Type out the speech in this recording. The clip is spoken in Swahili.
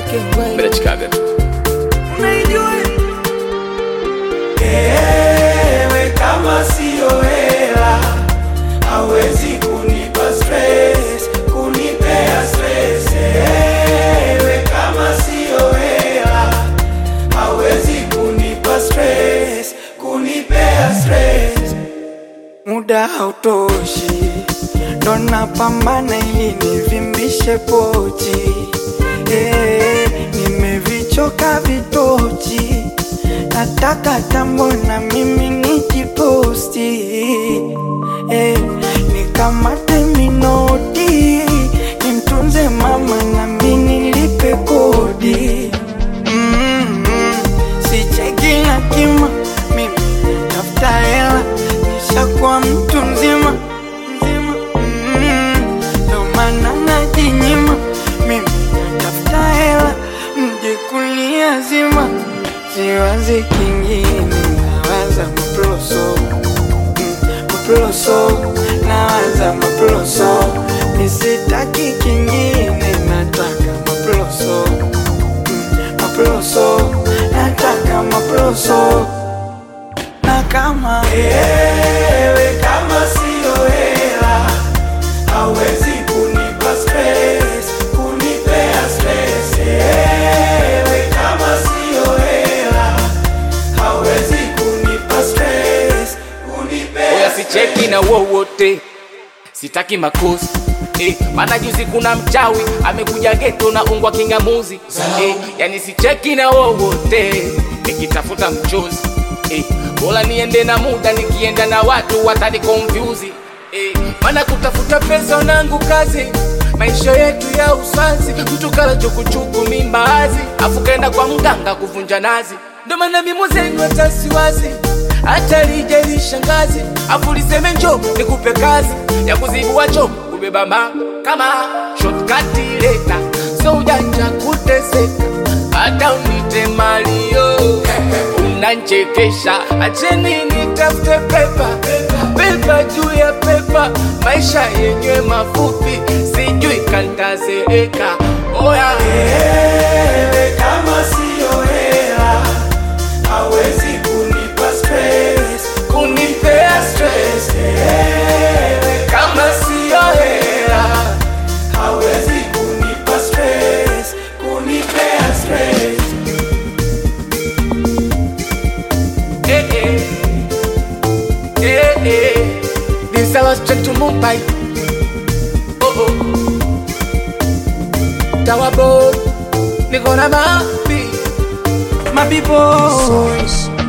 Bila Chicago. Ewe kama siyo hela hawezi kunipa stress, kunipea stress. Ewe kama siyo hela hawezi kunipa stress, kunipea stress. Muda hautoshi, ndo napambana ili nivimbishe pochi. Eh, nimevichoka vitochi, nataka tambo na mimi nijiposti. Eh, nikamate minoti, nimtunze mama na mimi nilipe kodi. Mm, mm, sicheki na kima, mimi tafuta hela, nishakuwa mtu mzima mzima. Mm, ndo maana najinyima, mimi tafuta hela, mje kuniazima. Siwazi kingine, nawaza maploso mm, maploso, nawaza maploso, nisitaki kingine, nataka maploso maploso, nataka maploso. Na kama ewe kama siyo hela hawezi kunipa stress, kunipea stress. Ewe kama siyo hela hawezi kunipa stress, kunipea Oya sicheki na wowote, sitaki makosi Eh, maana juzi kuna mchawi amekuja geto na ungwa kingamuzi eh, yani sicheki na wowote nikitafuta mchozi eh, bora niende na muda nikienda na watu watani confuse eh, maana kutafuta pesa nangu kazi maisha yetu ya uswazi mtu kala chukuchuku mimbazi afu kaenda kwa mganga kuvunja nazi ndo maana mimo zenu hata siwazi hata lije lishangazi afu liseme njo nikupe kazi ya kuzibua cho kubeba ma kama shortcut leta so ujanja kuteseka hata unite malio unanchekesha acheni nitafute pepa pepa juu ya pepa maisha yenyewe mafupi sijui kantazeeka oya Ewe kama siyo hela hawezi kunipa stress, kunipea stress. Ewe kama siyo hela hawezi kunipa stress, kunipea stress. Eh, eh. Eh, eh. This I was straight to Mumbai. Oh, oh. Tower boy, niko na mapi. My people, Source.